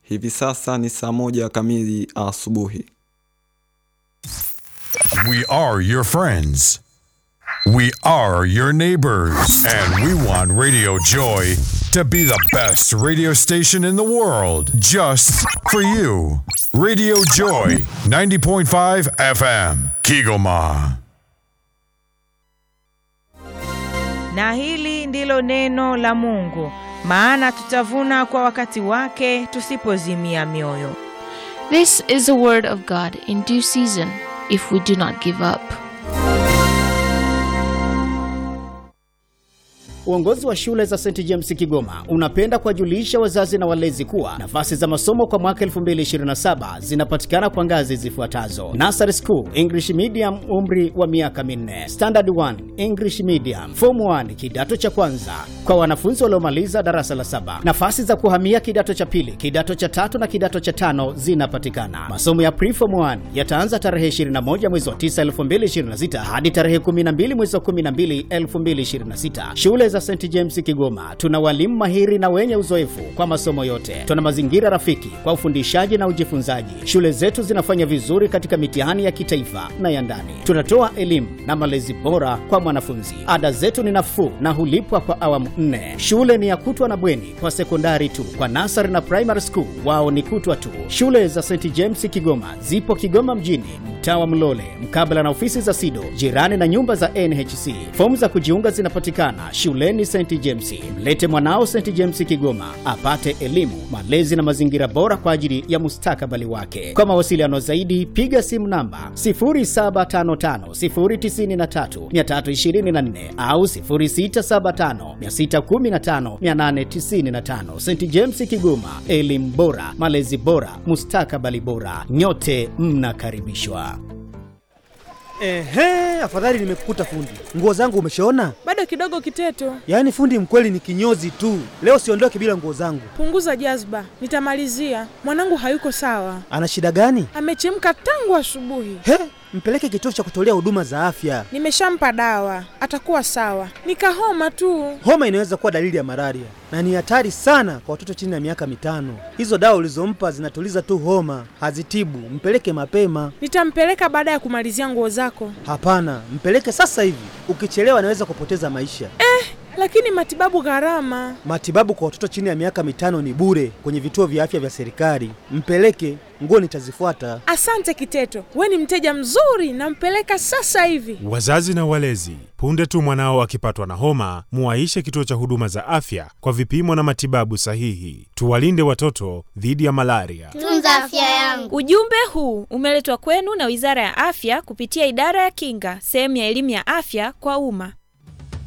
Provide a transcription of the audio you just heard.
Hivi sasa ni saa moja kamili asubuhi. We are your friends. We are your neighbors. And we want Radio Joy to be the best radio station in the world just for you. Radio Joy 90.5 FM, Kigoma. Na hili ndilo neno la Mungu, maana tutavuna kwa wakati wake tusipozimia mioyo. This is the word of God in due season if we do not give up. Uongozi wa shule za St James Kigoma unapenda kuwajulisha wazazi na walezi kuwa nafasi za masomo kwa mwaka 2027 zinapatikana kwa ngazi zifuatazo: Nursery School English Medium, umri wa miaka minne; Standard 1 English Medium; Form 1 kidato cha kwanza kwa wanafunzi waliomaliza darasa la saba. Nafasi za kuhamia kidato cha pili, kidato cha tatu na kidato cha tano zinapatikana. Masomo ya Pre-Form 1 yataanza tarehe 21 mwezi wa 9 2026 hadi tarehe 12 mwezi wa 12 2026. Shule za St James Kigoma tuna walimu mahiri na wenye uzoefu kwa masomo yote. Tuna mazingira rafiki kwa ufundishaji na ujifunzaji. Shule zetu zinafanya vizuri katika mitihani ya kitaifa na ya ndani. Tunatoa elimu na malezi bora kwa mwanafunzi. Ada zetu ni nafuu na hulipwa kwa awamu nne. Shule ni ya kutwa na bweni kwa sekondari tu. Kwa nasari na primary school wao ni kutwa tu. Shule za St James Kigoma zipo Kigoma mjini, mtaa wa Mlole, mkabala na ofisi za SIDO, jirani na nyumba za NHC. Fomu za kujiunga zinapatikana shuleni St James. Mlete mwanao St James Kigoma apate elimu, malezi na mazingira bora kwa ajili ya mustakabali wake. Kwa mawasiliano zaidi, piga simu namba 0755093324 au 0675615895. St James Kigoma, elimu bora, malezi bora, mustakabali bora. Nyote mnakaribishwa. Ehe, afadhali nimekukuta fundi. Nguo zangu umeshaona? Bado kidogo Kiteto, Yaani fundi mkweli ni kinyozi tu. Leo siondoke bila nguo zangu. punguza jazba, nitamalizia. Mwanangu hayuko sawa, Ana shida gani? amechemka tangu asubuhi. He, mpeleke kituo cha kutolea huduma za afya. Nimeshampa dawa, atakuwa sawa. Nikahoma tu. Homa inaweza kuwa dalili ya malaria na ni hatari sana kwa watoto chini ya miaka mitano. Hizo dawa ulizompa zinatuliza tu homa, hazitibu. Mpeleke mapema. Nitampeleka baada ya kumalizia nguo zako. Hapana, mpeleke sasa hivi. Ukichelewa anaweza kupoteza maisha. Lakini matibabu gharama. Matibabu kwa watoto chini ya miaka mitano ni bure kwenye vituo vya afya vya serikali. Mpeleke, nguo nitazifuata. Asante Kiteto, we ni mteja mzuri, nampeleka sasa hivi. Wazazi na walezi, punde tu mwanao akipatwa na homa, muwaishe kituo cha huduma za afya kwa vipimo na matibabu sahihi. Tuwalinde watoto dhidi ya malaria. Tunza afya yangu. Ujumbe huu umeletwa kwenu na Wizara ya Afya kupitia Idara ya Kinga, sehemu ya elimu ya afya kwa umma.